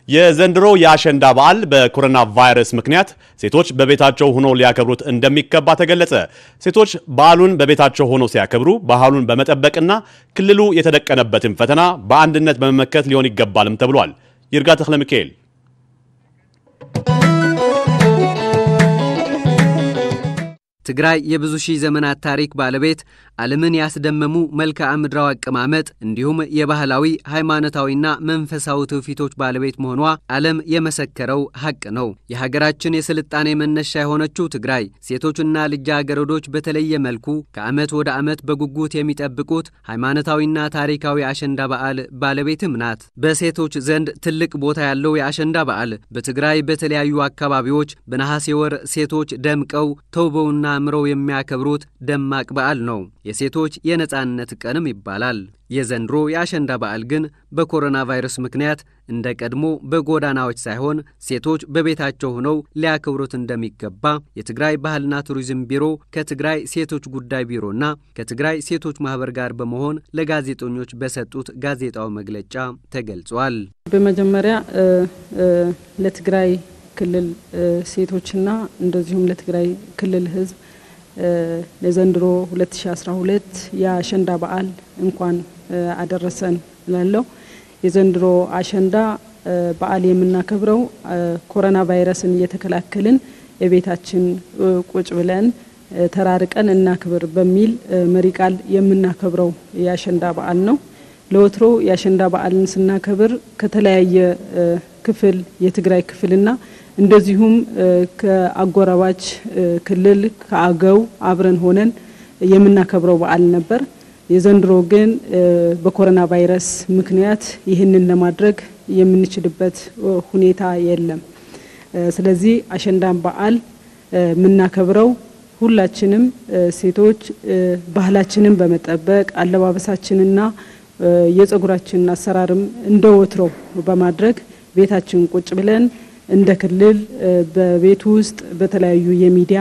የዘንድሮ የአሸንዳ በዓል በኮሮና ቫይረስ ምክንያት ሴቶች በቤታቸው ሆኖ ሊያከብሩት እንደሚገባ ተገለጸ። ሴቶች በዓሉን በቤታቸው ሆኖ ሲያከብሩ ባህሉን በመጠበቅና ክልሉ የተደቀነበትን ፈተና በአንድነት በመመከት ሊሆን ይገባልም ተብሏል። ይርጋ ተክለ ሚካኤል ትግራይ የብዙ ሺህ ዘመናት ታሪክ ባለቤት ዓለምን ያስደመሙ መልክዓ ምድራዊ አቀማመጥ እንዲሁም የባህላዊ ሃይማኖታዊና መንፈሳዊ ትውፊቶች ባለቤት መሆኗ ዓለም የመሰከረው ሐቅ ነው። የሀገራችን የስልጣኔ መነሻ የሆነችው ትግራይ ሴቶችና ልጃገረዶች በተለየ መልኩ ከዓመት ወደ ዓመት በጉጉት የሚጠብቁት ሃይማኖታዊና ታሪካዊ አሸንዳ በዓል ባለቤትም ናት። በሴቶች ዘንድ ትልቅ ቦታ ያለው የአሸንዳ በዓል በትግራይ በተለያዩ አካባቢዎች በነሐሴ ወር ሴቶች ደምቀው ተውበውና አምረው የሚያከብሩት ደማቅ በዓል ነው። የሴቶች የነጻነት ቀንም ይባላል። የዘንድሮ የአሸንዳ በዓል ግን በኮሮና ቫይረስ ምክንያት እንደ ቀድሞ በጎዳናዎች ሳይሆን ሴቶች በቤታቸው ሆነው ሊያከብሩት እንደሚገባ የትግራይ ባህልና ቱሪዝም ቢሮ ከትግራይ ሴቶች ጉዳይ ቢሮና ከትግራይ ሴቶች ማህበር ጋር በመሆን ለጋዜጠኞች በሰጡት ጋዜጣዊ መግለጫ ተገልጿል። በመጀመሪያ ለትግራይ ክልል ሴቶችና እንደዚሁም ለትግራይ ክልል ሕዝብ ለዘንድሮ 2012 የአሸንዳ በዓል እንኳን አደረሰን እላለሁ። የዘንድሮ አሸንዳ በዓል የምናከብረው ኮሮና ቫይረስን እየተከላከልን የቤታችን ቁጭ ብለን ተራርቀን እናክብር በሚል መሪ ቃል የምናከብረው የአሸንዳ በዓል ነው። ለወትሮ የአሸንዳ በዓልን ስናከብር ከተለያየ ክፍል የትግራይ ክፍልና እንደዚሁም ከአጎራባች ክልል ከአገው አብረን ሆነን የምናከብረው በዓል ነበር። የዘንድሮ ግን በኮሮና ቫይረስ ምክንያት ይህንን ለማድረግ የምንችልበት ሁኔታ የለም። ስለዚህ አሸንዳን በዓል የምናከብረው ሁላችንም ሴቶች ባህላችንን በመጠበቅ አለባበሳችንና የጸጉራችንን አሰራርም እንደ ወትሮው በማድረግ ቤታችን ቁጭ ብለን እንደ ክልል በቤት ውስጥ በተለያዩ የሚዲያ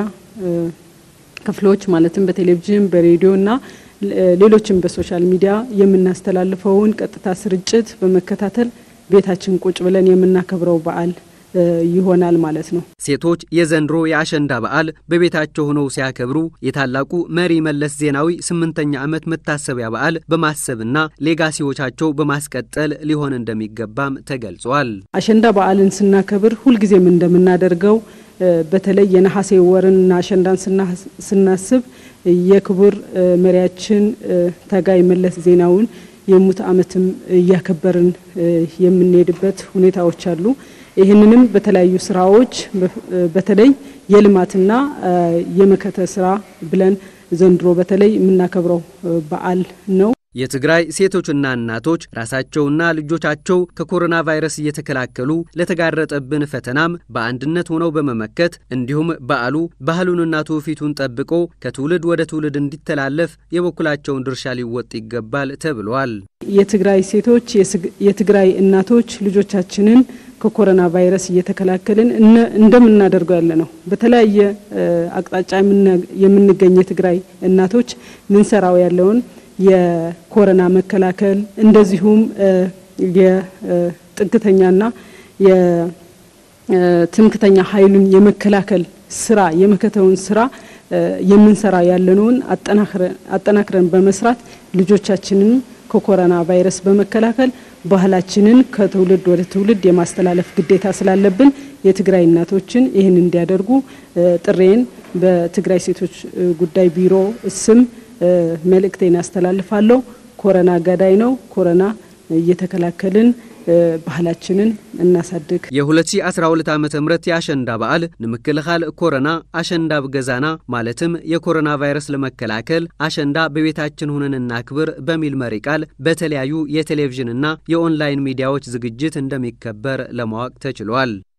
ክፍሎች ማለትም በቴሌቪዥን፣ በሬዲዮ እና ሌሎችም በሶሻል ሚዲያ የምናስተላልፈውን ቀጥታ ስርጭት በመከታተል ቤታችን ቁጭ ብለን የምናከብረው በዓል ይሆናል ማለት ነው። ሴቶች የዘንድሮ የአሸንዳ በዓል በቤታቸው ሆነው ሲያከብሩ የታላቁ መሪ መለስ ዜናዊ ስምንተኛ ዓመት መታሰቢያ በዓል በማሰብና ሌጋሲዎቻቸው በማስቀጠል ሊሆን እንደሚገባም ተገልጿል። አሸንዳ በዓልን ስናከብር ሁልጊዜም እንደምናደርገው በተለይ የነሐሴ ወርንና አሸንዳን ስናስብ የክቡር መሪያችን ታጋይ መለስ ዜናዊን የሙት ዓመትም እያከበርን የምንሄድበት ሁኔታዎች አሉ። ይህንንም በተለያዩ ስራዎች በተለይ የልማትና የመከተ ስራ ብለን ዘንድሮ በተለይ የምናከብረው በዓል ነው። የትግራይ ሴቶችና እናቶች ራሳቸውና ልጆቻቸው ከኮሮና ቫይረስ እየተከላከሉ ለተጋረጠብን ፈተናም በአንድነት ሆነው በመመከት እንዲሁም በዓሉ ባህሉንና ትውፊቱን ጠብቆ ከትውልድ ወደ ትውልድ እንዲተላለፍ የበኩላቸውን ድርሻ ሊወጥ ይገባል ተብሏል። የትግራይ ሴቶች፣ የትግራይ እናቶች ልጆቻችንን ከኮሮና ቫይረስ እየተከላከልን እንደምናደርገው ያለ ነው። በተለያየ አቅጣጫ የምንገኝ የትግራይ እናቶች ምንሰራው ያለውን የኮሮና መከላከል እንደዚሁም የጥግተኛና የትምክተኛ ኃይሉን የመከላከል ስራ የመከተውን ስራ የምንሰራ ያለነውን አጠናክረን በመስራት ልጆቻችንን ከኮሮና ቫይረስ በመከላከል ባህላችንን ከትውልድ ወደ ትውልድ የማስተላለፍ ግዴታ ስላለብን የትግራይ እናቶችን ይህን እንዲያደርጉ ጥሬን በትግራይ ሴቶች ጉዳይ ቢሮ ስም መልእክቴን ያስተላልፋለሁ። ኮሮና ገዳይ ነው። ኮሮና እየተከላከልን ባህላችንን እናሳድግ። የ2012 ዓ ም የአሸንዳ በዓል ንምክልኻል ኮሮና አሸንዳ ብገዛና ማለትም የኮሮና ቫይረስ ለመከላከል አሸንዳ በቤታችን ሁነን እናክብር በሚል መሪ ቃል በተለያዩ የቴሌቪዥንና የኦንላይን ሚዲያዎች ዝግጅት እንደሚከበር ለማወቅ ተችሏል።